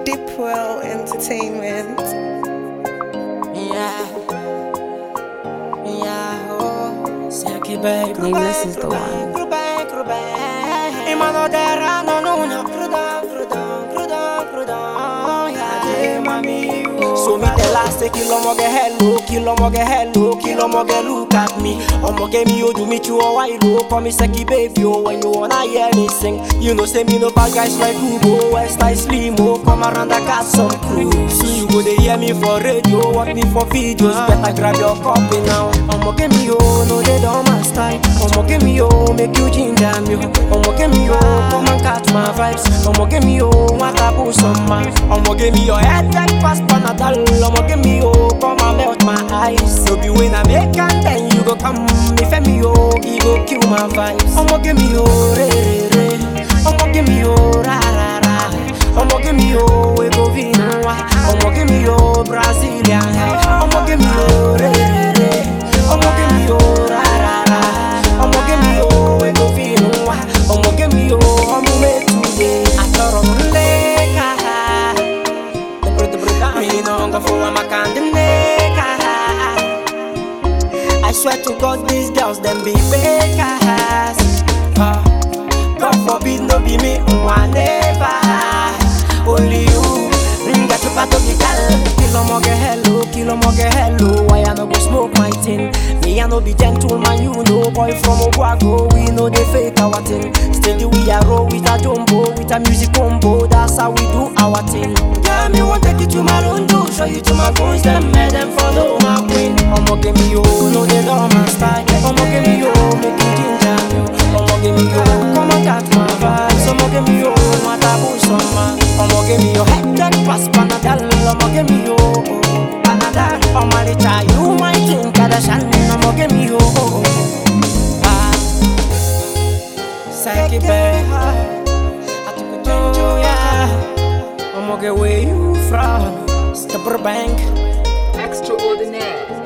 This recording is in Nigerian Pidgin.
Deepwell Entertainment. Yeah. Yeah, oh. Seki babe. Nameless is the one. Crudão, crudão. E mano terra no nuno. Crudão, crudão, crudão, crudão. Yeah, mami. So me tell her say kill omo get hello, kill omo get hello, kill omo get look at me. Omo get me oh do me chew a while oh. Call me seki baby oh when you wanna hear me sing. You know say me no bad guys like Hugo, West I Slim oh. Come around I got some crew. So you go dey hear me for radio, watch me for videos. Better grab your copy now. Omo get me oh, no they don't my style. Omo get me oh, make you ginger me oh. Omo get me oh, come and catch my vibes. Omo get me oh, want to put some man. Omo get me your head like fast panadol. Omo get me oh, come and melt my eyes. So be when I make and then you go come. If me oh, he go kill my vibes. Omo get me oh, re re re. Omo get me oh, ra ra ra. Omo get me oh, we go vinwa. Omo get me oh, Brazilian. Omo get me oh, re re re. Omo get me oh, ra ra ra. Omo get me oh, we go vinwa. Omo get me oh, omo me today. Atoro muleka. Me no go for my I swear to God, these girls them be fakers. Uh, God forbid no be me, one never. Only you, ringa to pato girl. Kill omo get hello, kill omo get hello. Why I no go smoke my thing? Me I no be gentleman, you know. Boy from Oguago, we know they fake our thing. Steady we are roll with a jumbo, with a music combo. That's how we do our thing. Yeah, me want take you to my rondo, show you to my boys, them mad them follow my queen. Omo give me yo, no they know my style. Omo give me yo, make you ginger me. Omo give me yo, come and catch my vibes. Omo give me yo, want a boost some man. Omo give me yo, head that pass panadol. Omo give me yo, panadol. Omo they try you my king Kardashian. Omo give me yo, ah. Psyche babe, I took it to ya. Omo get where you from? Step bank. Extraordinaire.